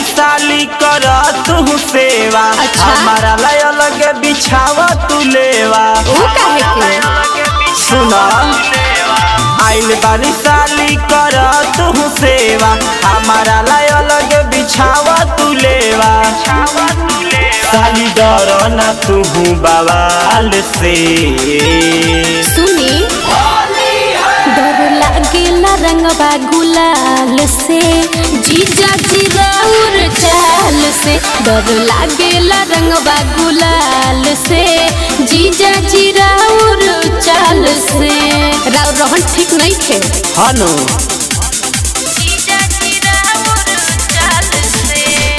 साली कर तू सेवा अच्छा। हमारा ला अलग बिछावा तू लेवा ऊ काहे के सुना आइल बानी साली कर तू सेवा हमारा ला अलग बिछावा तू लेवा साली डर ना तू बवाल से सुनी डर लागेला रंगवा गुलाल से जीजा जी राउर चाल से डर लागेला रंगवा गुलाल से जीजा जी राउर चाल से राउर रहन ठीक नहीं थे हनु जीजा जी राउर चाल से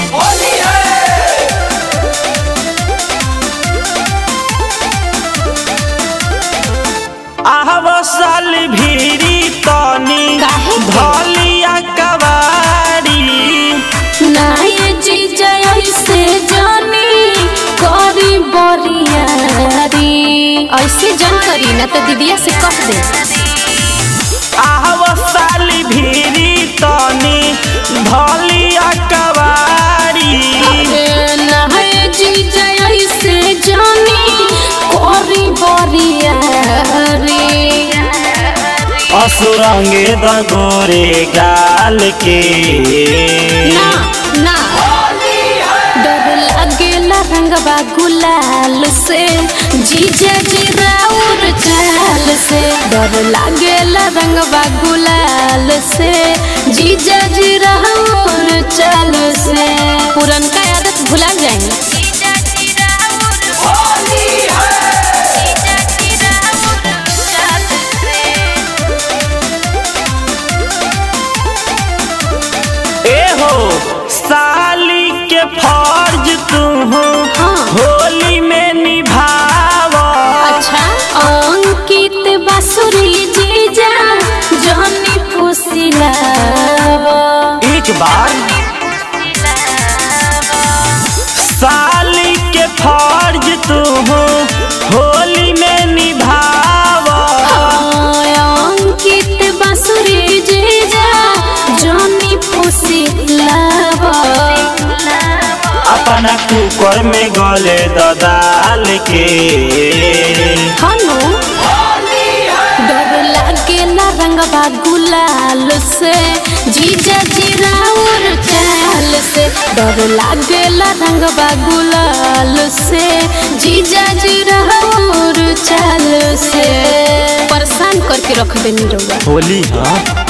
आहव साली भीरी तनी काहे के? धलिया कवारी नाये जीजा ऐसे जानी करी बरियारी ऐसे जन करी ना तो दीदिया से कह दे आहव साली भीरी तनी धलिया कवारी अरे नाये जीजा ऐसे जानी करी बरियारी असुरंगे दगोरे गाल के ना ना डर लागेला रंगवा गुलाल से जीजा जी राउर चाल से डर लागेला रंगवा गुलाल से जीजा जी राउर चाल से पुरनका आदत भुला जाए ए हो साली के फर्ज तू हाँ। होली में निभावा अच्छा अंकित बासुरी जीजा जहनी फुसिलावा एक बार साली के फर्ज तू होली में निभावा अंकित बासुरी जीजा जहनी फुसिलावा अपना कुकर में गले ददाल के हनु डर लागेला रंगवा गुलाल से जीजा जी राउर चाल से डर लागेला रंगवा गुलाल से जीजा जी राउर चाल से परेशान करके रख देनी रउआ होली हाँ